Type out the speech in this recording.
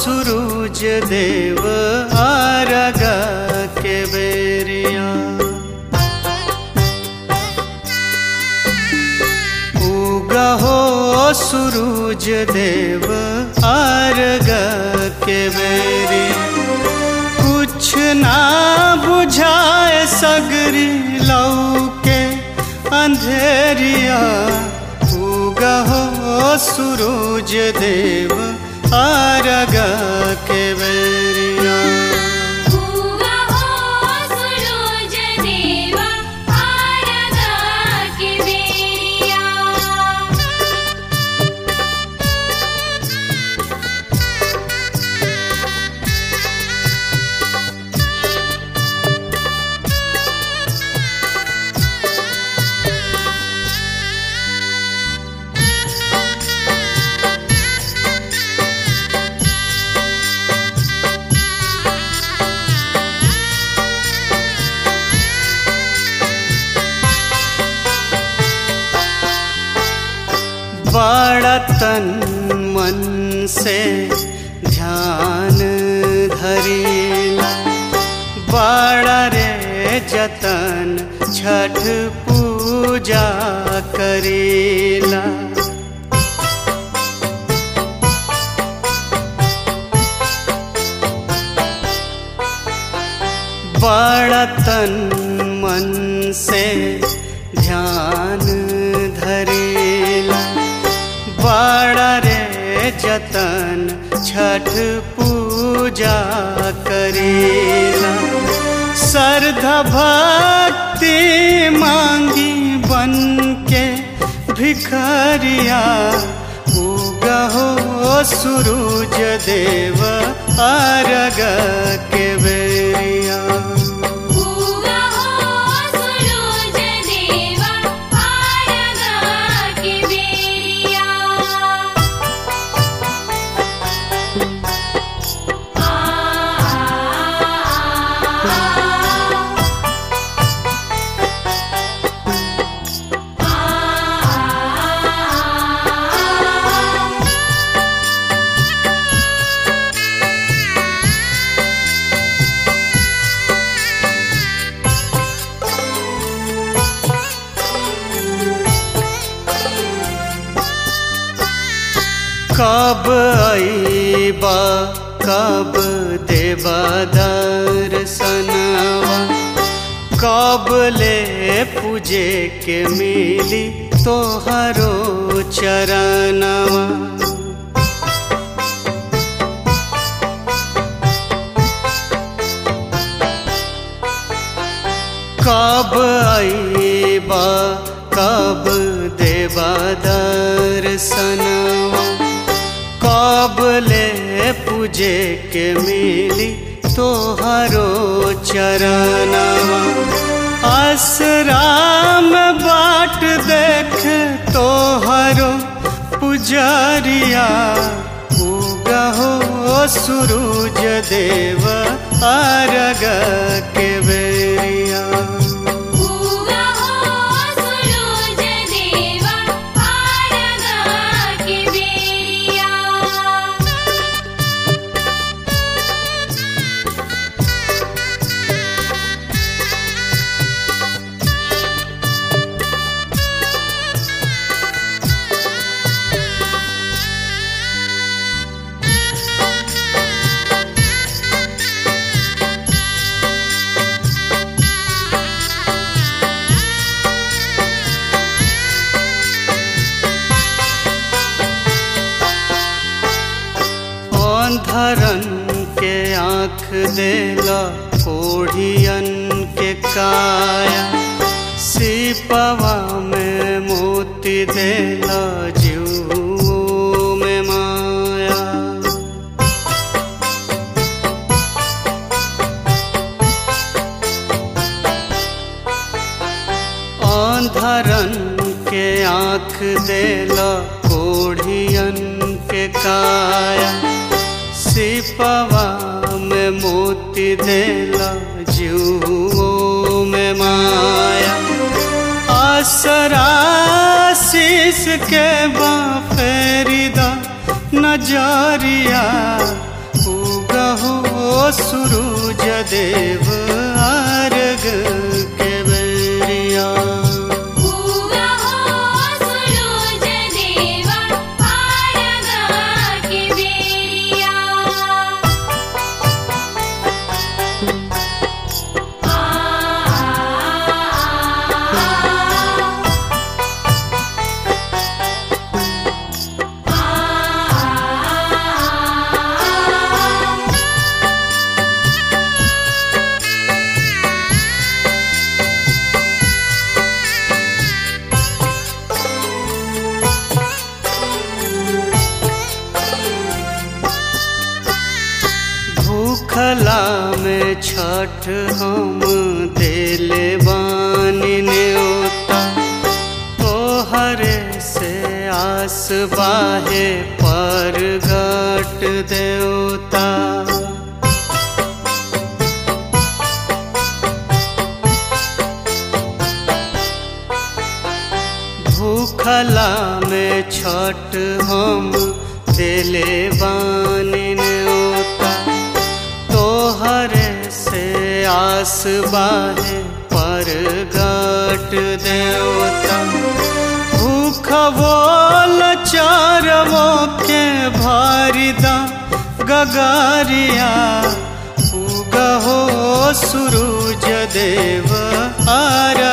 सूरज देव आरग के बेरिया उगा हो सूरज देव आरग के बेरिया कुछ ना बुझाए सगरी लौके अंधेरिया उगा हो सूरज देव आरग के बेरिया उगा हो सूरज देवा आरगा के बेरिया बड़ा तन मन से ध्यान धरीला बड़ा रे जतन छठ पूजा करीला बड़ा तन मन से ध्यान धरेला बड़ा रे जतन छठ पूजा करेला श्रद्धा भक्ति मांगी बन के भिखरिया उगा हो सूरज देव आरग के बेरिया उगा हो सूरज देवा आरगा के बेरिया आ आ कब आईबा कब देबा दर्शनवा कब ले पूजे के मिली तोहरो चरणवा कब आईबा कब देबा दर्शनवा कब ले पूजे के मिली तोहरो चरणवा आसराम बाट देख तोहरो पुजरिया उगा हो सूरज देव आरग के बेरिया उगा हो सूरज देवा आरगा के बेरिया अंधरन के आँख देला कोढ़ियन के काया सिपवा में मोती देला जीव में माया अंधरन के आँख देला कोढ़ियन के काया सिपवा में मोती देला जीवों में माया आसरा शीस के बाफेरिदा नजरिया सूरज देव अर्घ के बेरिया उगा हो सूरज देवा आरगा के बेरिया आ आ भूखला में छठ हम देले बानी न्योता तोहरे से आस बाहे पर गट देवता भूखला में छठ हम दिले बानी न्योता तोहरे से आस बाहे पर गट देवता भूख बोल चारवो के भारिदा गगारिया उगहो सूरज देव आर